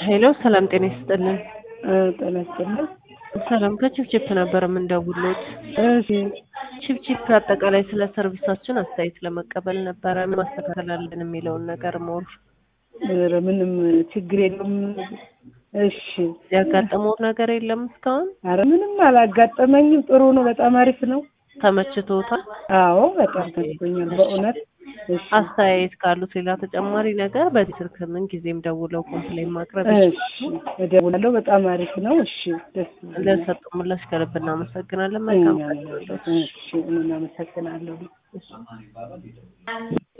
ሄሎ ሰላም ጤና ይስጥልን። ጤና ይስጥልን። ሰላም ከቺፕቺፕ ነበር የምንደውሉት። እሺ ቺፕቺፕ አጠቃላይ ስለ ሰርቪሳችን አስተያየት ለመቀበል ነበረ። ምን ማስተካከል አለን የሚለውን ነገር ሞር ኧረ ምንም ችግር የለም። እሺ ያጋጠመው ነገር የለም እስካሁን ኧረ ምንም አላጋጠመኝም። ጥሩ ነው። በጣም አሪፍ ነው። ተመችቶታል? አዎ በጣም ተመችቶኛል በእውነት። እሺ አስተያየት ካሉት ሌላ ተጨማሪ ነገር በዚህ ስልክ ምን ጊዜም ደውለው ኮምፕሌን ማቅረብ እሺ እደውላለሁ። በጣም አሪፍ ነው። እሺ ደስ ይላል። ለሰጡ ምላሽ ከልብ እናመሰግናለን። መልካም ቀን። እሺ እኔም አመሰግናለሁ።